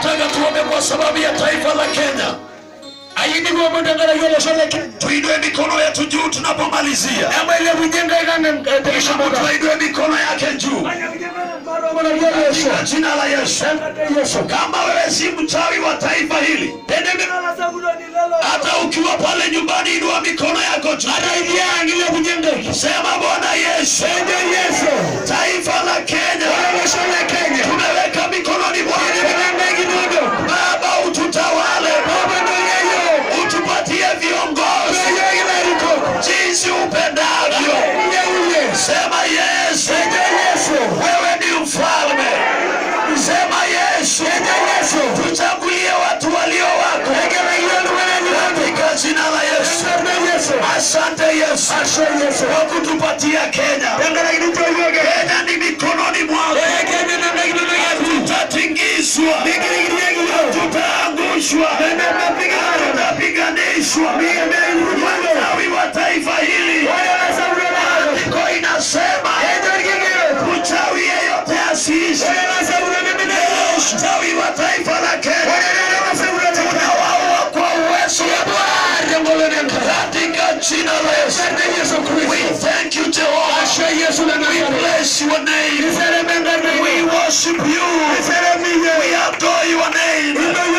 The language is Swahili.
Nataka tuombe kwa sababu ya taifa la Kenya. ayindigo mundangala yolo soleke Tuinue mikono yetu juu tunapomalizia. ama ile bujenga igana Kisha tekishomoga tuinue mikono yake juu maromona yesu kwa jina la Yesu. yesu Kama wewe si mchawi wa taifa hili, hata ukiwa pale nyumbani, inua mikono yako juu. idiangile bujenga Sema Bwana Yesu, ende yesu taifa la Kenya shole kenya tumeweka mikononi mwako. bujenga igidodo Baba, ututawale, baba ndo yeyo utupatie viongozi yeyo ilariko jinsi upendavyo. yeye Sema Yesu, ende yesu wewe ni mfalme. Sema Yesu, yesu tuchagulie watu walio wako egela yelo wenani katika jina la Yesu. ende yesu Asante Yesu ashe yesu kwa kutupatia Kenya. dangala igidodo yoge Kenya ni mikononi mwako, egene nanga igidodo yesu tutatingizwa, tutaangushwa, tutapiganishwa. Wachawi wa taifa hili, andiko inasema mchawi yeyote asiishi. Mchawi wa taifa la Kenya tunawaua kwa uwezo wa Bwana katika jina la Yesu. We thank you Jehovah. We bless your name. We worship you. We adore your name.